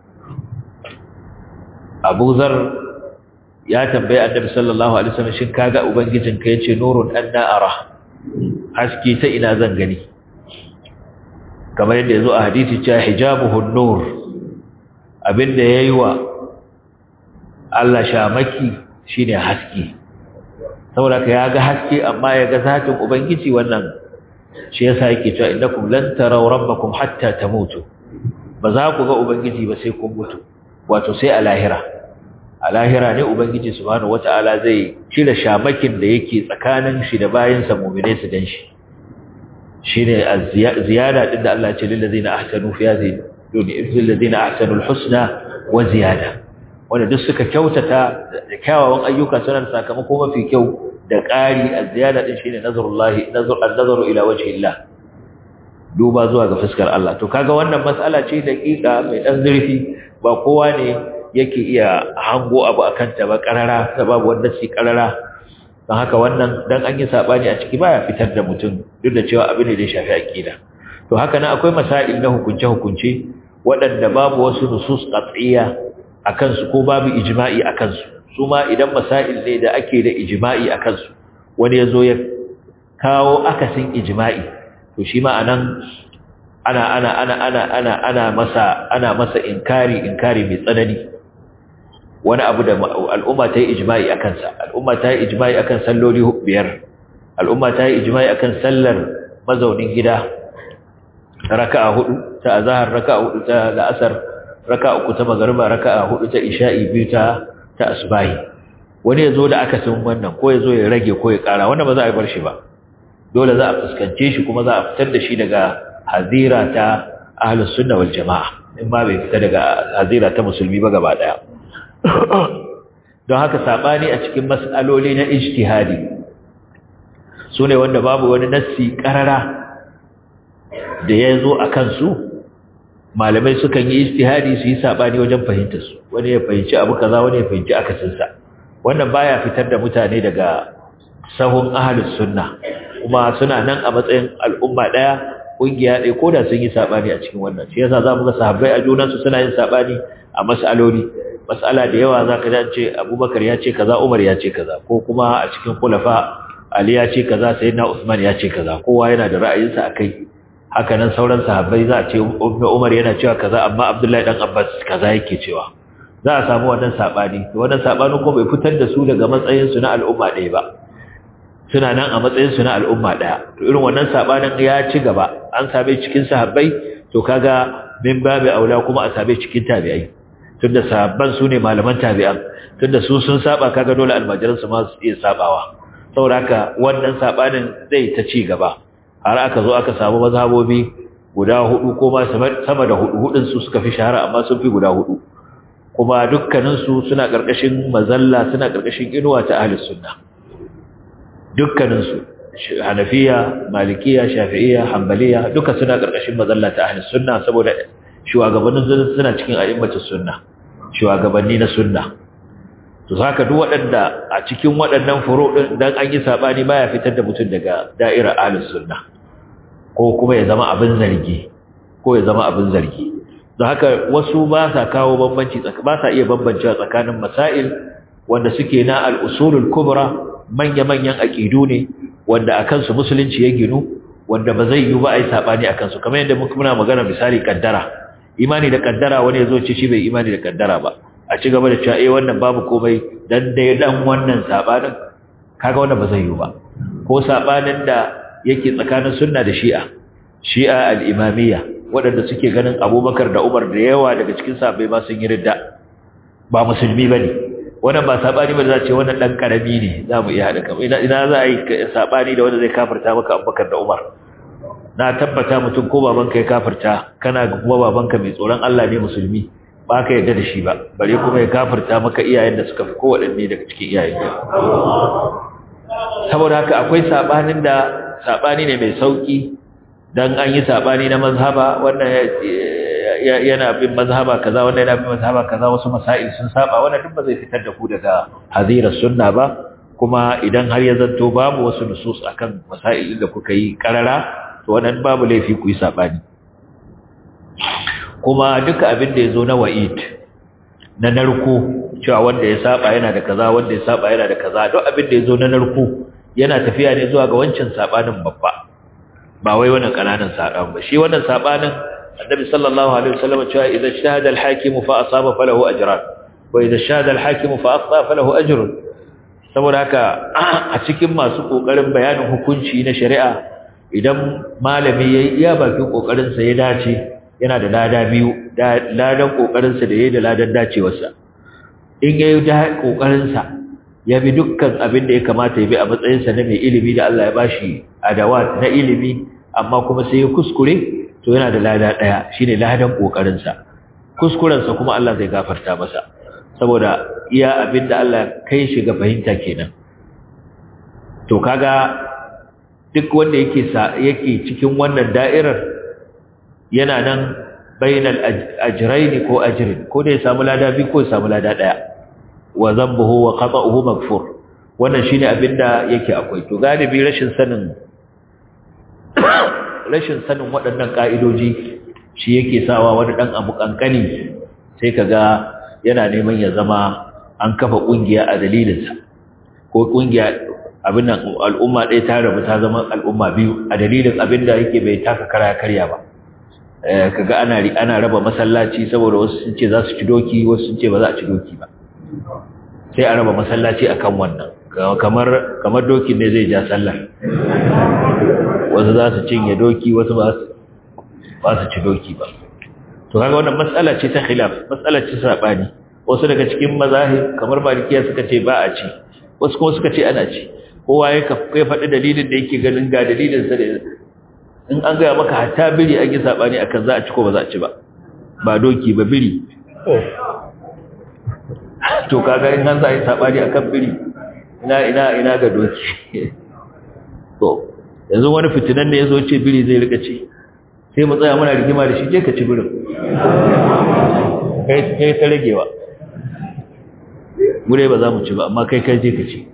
Abu Zar ya tambaye Annabi sallallahu alaihi wasallam shin kaga ubangijinka yace nurun anna ara haske ta ina zan gani kamar yadda yazo a hadisi cewa hijabuhu nur abinda yayi wa Allah shamaki shine haske saboda ka yaga haske amma yaga zatin ubangiji wannan shi yasa yake cewa innakum lan taraw rabbakum hatta tamutu ba za ku ga ubangiji ba sai kun mutu wato sai a lahira a lahira ne ubangiji subhanahu wataala zai cire shamakin da yake tsakanin shi da bayansa mu'mine su dan shi shine ziyada din da Allah ya ce lil ladina ahsanu fi hadhihi lil ladina ahsanul husna wa ziyada wanda duk suka kyautata da kyawawan ayyuka suna da sakamako mafi kyau da ƙari az-ziyada din shine nazarullahi nazar an-nazaru ila wajhi Allah duba zuwa ga fuskar Allah to kaga wannan mas'ala ce daƙiƙa mai dan zurfi ba kowa ne yake iya hango abu akan ta ba karara babu wanda shi karara don haka wannan dan an yi sabani a ciki baya fitar da mutum duk da cewa abin da ya shafi aqida to haka nan akwai masail na hukunce hukunce waɗanda babu wasu nusus qat'iyya akan su ko babu ijma'i akan su su ma idan masail ne da ake da ijma'i akan su wani yazo ya kawo akasin ijma'i to shi ma anan ana ana ana ana ana ana masa ana masa inkari inkari mai tsanani wani abu da al'umma ta yi ijma'i akan sa al'umma ta yi ijma'i akan salloli biyar al'umma ta yi ijma'i akan sallar mazaunin gida raka'a hudu ta azhar raka'a hudu ta la'asar raka'a uku ta magriba raka'a hudu ta isha'i biyu ta ta asbahi wani yazo da aka san wannan ko yazo ya rage ko ya kara wannan ba za a bar shi ba dole za a fuskance shi kuma za a fitar da shi daga hazira ta ahlus sunna wal jamaa in ma bai fita daga hazira ta musulmi ba gaba daya don haka sabani a cikin mas'aloli na ijtihadi sune wanda babu wani nassi karara da ya zo a kansu malamai sukan yi ijtihadi su yi sabani wajen fahimtar su wani ya fahimci abu kaza wani ya fahimci akasin sa wannan baya fitar da mutane daga sahun ahlus sunna kuma suna nan a matsayin al'umma daya kungiya ɗaya ko da sun yi sabani a cikin wannan shi yasa zamu ga sahabbai a junan su suna yin sabani a mas'aloli mas'ala da yawa zaka ji ce Abubakar ya ce kaza Umar ya ce kaza ko kuma a cikin khulafa Ali ya ce kaza Sayyidina Usman ya ce kaza kowa yana da ra'ayinsa akai haka nan sauran sahabbai za a ce Umar yana cewa kaza amma Abdullahi dan Abbas kaza yake cewa za a samu wannan sabani to wannan sabani ko bai fitar da su daga matsayin su na al'umma ɗaya ba suna nan a matsayin su na al'umma ɗaya to irin wannan sabanin ya ci gaba an same cikin sahabbai to kaga min babu aula kuma a same cikin tabi'ai tunda sahabban su ne malaman tabi'an tunda su sun saba kaga dole almajiran su ma su iya sabawa saboda haka wannan sabanin zai ta ci gaba har aka zo aka samu mazhabobi guda hudu ko ma sama da hudu hudun su suka fi shahara amma sun fi guda hudu kuma dukkanin su suna karkashin mazalla suna karkashin inuwa ta ahlus sunna dukkanin su hanafiya malikiya shafi'iyya hanbaliya duka suna karkashin mazalla ta ahlus sunna saboda shugabannin suna cikin a'immatus sunna shugabanni na sunna to saka duk waɗanda a cikin waɗannan furo din dan an yi sabani baya fitar da mutum daga da'irar ahlus sunna ko kuma ya zama abin zargi ko ya zama abin zargi don haka wasu ba sa kawo bambanci ba sa iya bambancewa tsakanin masail wanda suke na al-usulul kubra manya-manyan aqidu ne wanda akan su musulunci ya ginu wanda ba zai yi ba ai sabani akan su kamar yadda muna magana misali kaddara imani da kaddara wani yazo ce shi bai imani da kaddara ba a ci gaba da cewa eh wannan babu komai dan dai dan wannan sabanin kaga wannan ba zai yi ba ko sabanin da yake tsakanin sunna da shi'a shi'a al-imamiyya waɗanda suke ganin abubakar da umar da yawa daga cikin sahabbai ba sun yi ridda ba musulmi bane wannan ba sabani ba za ce wannan dan karami ne za mu iya haɗa kan ina ina za a yi sabani da wanda zai kafirta maka abubakar da umar na tabbata mutum ko babanka ya kafirta kana kuma babanka mai tsoron Allah ne musulmi ba ka yarda da shi ba bare kuma ya kafirta maka iyayen da suka fi kowaɗanne daga cikin iyayen saboda haka akwai sabanin da sabani ne mai sauki dan an yi sabani na mazhaba wannan yana bin mazhaba kaza wannan yana bin mazhaba kaza wasu masail sun saba wannan duk ba zai fitar da ku daga hazira sunna ba kuma idan har ya zanto babu wasu nusus akan masail da kuka yi karara to wannan babu laifi ku yi sabani kuma duka abin da yazo na wa'id na narko cewa wanda ya saba yana da kaza wanda ya saba yana da kaza duk abin da yazo na narko yana tafiya ne zuwa ga wancan sabanin babba ba wai wannan kananan saban ba shi wannan sabanin annabi sallallahu alaihi wasallam cewa idan shahada al-hakim fa asaba falahu ajran wa idan shahada al-hakim fa akhta falahu ajrun saboda haka a cikin masu kokarin bayanin hukunci na shari'a idan malami yayi iya bakin kokarin sa ya dace yana da lada biyu ladan kokarin sa da yayi da ladan dacewarsa in yayi da kokarin sa ya bi dukkan abin da ya kamata ya bi a matsayinsa na mai ilimi da Allah ya bashi adawat na ilimi amma kuma sai ya kuskure to yana da lada daya shine ladan kokarin sa kuskuren sa kuma Allah zai gafarta masa saboda iya abinda Allah kai shi ga fahimta kenan to kaga duk wanda yake yake cikin wannan da'irar yana nan bainal ajrayn ko ajrin ko da ya samu lada bi ko ya samu lada daya wa dhanbuhu wa qata'uhu maghfur wannan shine abinda yake akwai to galibi rashin sanin rashin sanin waɗannan ka'idoji shi yake sawa wani dan abu kankani sai kaga yana neman ya zama an kafa kungiya a dalilinsa ko kungiya abin nan al'umma ɗaya ta rabu ta zama al'umma biyu a dalilin abin da yake bai taka kara karya ba kaga ana ana raba masallaci saboda wasu sun ce za su ci doki wasu sun ce ba za a ci doki ba sai a raba masallaci akan wannan kamar kamar dokin ne zai ja sallar wasu za su cinye doki wasu ba su ba su ci doki ba to kaga wannan matsala ce ta khilaf matsala ce sabani wasu daga cikin mazahib kamar malikiya suka ce ba a ci wasu kuma suka ce ana ci kowa ya faɗi dalilin da yake ganin ga dalilin sa da in an gaya maka hatta biri an yi saɓani akan za a ci ko ba za a ci ba ba doki ba biri to kaga in an za a yi saɓani akan biri ina ina ina ga doki to yanzu wani fitinan ne ya zo ce biri zai rika ci sai mu tsaya muna rigima da shi je ka ci birin kai ta ragewa mu dai ba za mu ci ba amma kai kai je ka ci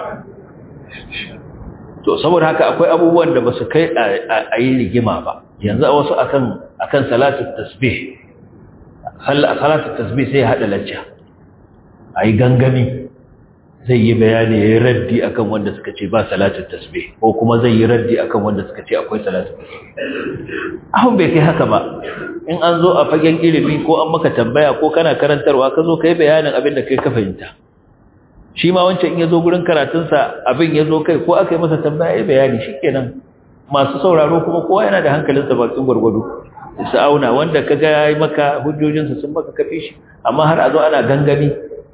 to saboda haka akwai abubuwan da ba su kai a yi rigima ba yanzu a wasu akan akan salatu tasbih salatu tasbih sai hada lacca ayi gangami zai yi bayani yayin raddi akan wanda suka ce ba salatu tasbih ko kuma zai yi raddi akan wanda suka ce akwai salatu tasbih ahun bai kai haka ba in an zo a fagen ilimi ko an maka tambaya ko kana karantarwa ka zo kai bayanin abin da kai ka fahimta shi ma wancan in ya zo gurin karatunsa abin ya zo kai ko aka yi masa tambaya ya bayani shi kenan masu sauraro kuma kowa yana da hankalinsa bakin gwargwado su auna wanda ka ga ya yi maka hujjojinsa sun maka kafi shi amma har a zo ana gangami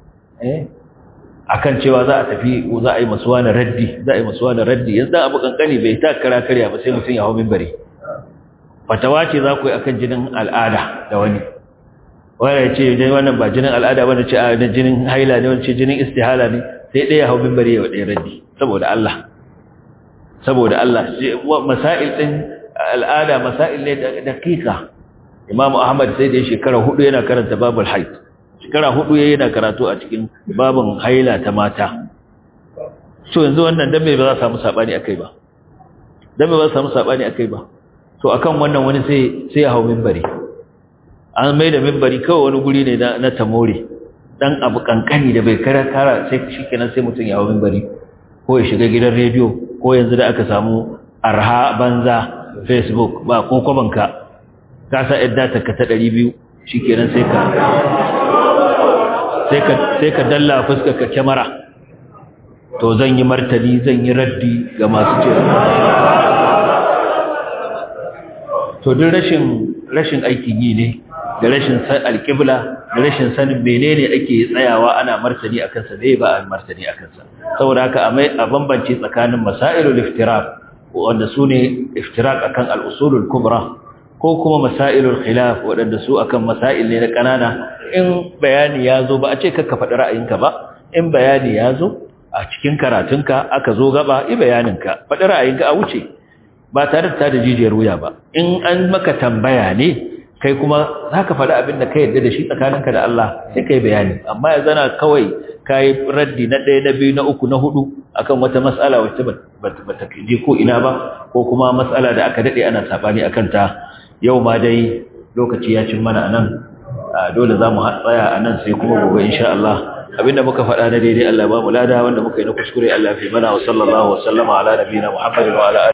akan cewa za a tafi za a yi masu wani raddi za a yi masu wani raddi yanzu dan abu kankani bai ta kara karya ba sai mutum ya hau mimbari fatawa ce za ku yi akan jinin al'ada da wani wanda ya ce dai wannan ba jinin al'ada wanda ce a jinin haila ne wanda ce jinin istihala ne sai ɗaya hau mimbari ya ɗaya raddi saboda Allah saboda Allah masail ɗin al'ada masail ne da daƙiƙa Imam Ahmad sai da shekara hudu yana karanta babul haid shekara hudu yayi yana karatu a cikin babun haila ta mata so yanzu wannan dan me ba za a samu sabani akai ba dan me ba za a samu sabani akai ba to akan wannan wani sai sai ya hau mimbari an mai da mimbari kawai wani guri ne na tamore dan abu kankani da bai kara kara sai shikenan sai mutum ya hawo mimbari ko ya shiga gidan rediyo ko yanzu da aka samu arha banza facebook ba ko kwabanka ka sa yadda ta ka ta 200 shikenan sai ka sai ka sai ka dalla fuskar ka kyamara to zan yi martani zan yi raddi ga masu cewa to duk rashin rashin aikin yi ne da rashin san alƙibla da rashin sanin menene ake tsayawa ana martani akan sa ne ba a martani akan sa saboda haka a mai a bambance tsakanin masailul iftiraq wanda su ne iftiraq akan al-usulul kubra ko kuma masailul khilaf wanda su akan masail ne na kanana in bayani ya zo ba a ce kakka faɗi ra'ayinka ba in bayani ya zo a cikin karatunka aka zo gaba i bayaninka faɗi ra'ayinka a wuce ba tare da da jijiyar wuya ba in an maka tambaya ne kai kuma za ka faɗi abin da ka yarda da shi tsakaninka da Allah sai ka yi bayani amma ya zana kawai ka yi raddi na ɗaya na biyu na uku na hudu akan wata matsala wacce ba ta je ko ina ba ko kuma matsala da aka daɗe ana saɓani a kanta yau ma dai lokaci ya cin mana a nan dole za mu tsaya a nan sai kuma gobe insha Allah abinda muka faɗa na daidai Allah ba mu lada wanda muka yi na kuskure Allah fi mana wa sallallahu wa sallama ala nabiyina Muhammadin wa ala